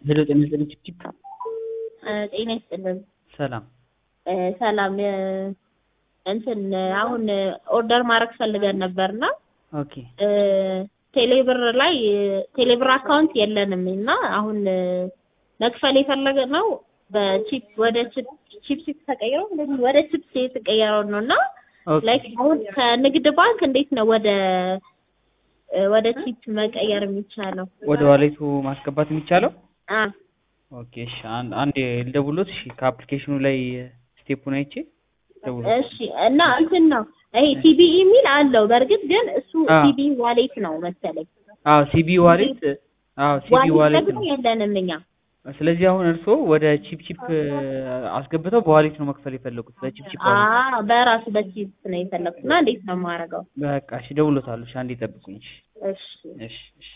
ሄሎ ጤና ይስጥልኝ ቺፕ ጤና ይስጥልን። ሰላም እ ሰላም እ እንትን አሁን ኦርደር ማድረግ ፈልገን ነበርና ኦኬ እ ቴሌብር ላይ ቴሌብር አካውንት የለንም እና አሁን እ መክፈል የፈለግነው በቺፕ ወደ ቺፕ ቺፕስ ተቀይረው እንደዚህ ወደ ቺፕስ የተቀየረው ነው እና ኦኬ ላይክ አሁን ከንግድ ባንክ እንዴት ነው ወደ እ ወደ ቺፕ መቀየር የሚቻለው? ወደ ዋሌቱ ማስገባት የሚቻለው አ ኦኬ እሺ አን- አንዴ ልደውሎት እሺ ከአፕሊኬሽኑ ላይ ስቴፑን አይቼ ደውሎት እሺ እና እንትን ነው ይሄ ሲቢኢ የሚል አለው። በእርግጥ ግን እሱ አ። ሲቢኢ ዋሌት ነው መሰለኝ። አዎ ሲቢ ዋሌት አዎ ሲቢ ዋሌት ዋሌት ደግሞ ነው የለንም እኛ። ስለዚህ አሁን እርስዎ ወደ ቺፕ ቺፕ አስገብተው በዋሌት ነው መክፈል የፈለጉት በቺፕ ቺፕ አ ዋሌት በራሱ በቺፕ ነው የፈለኩት እና እንዴት ነው የማደርገው? በቃ እሺ ደውሎታሉ እሺ አንዴ ጠብቁኝ እሺ እሺ እሺ እሺ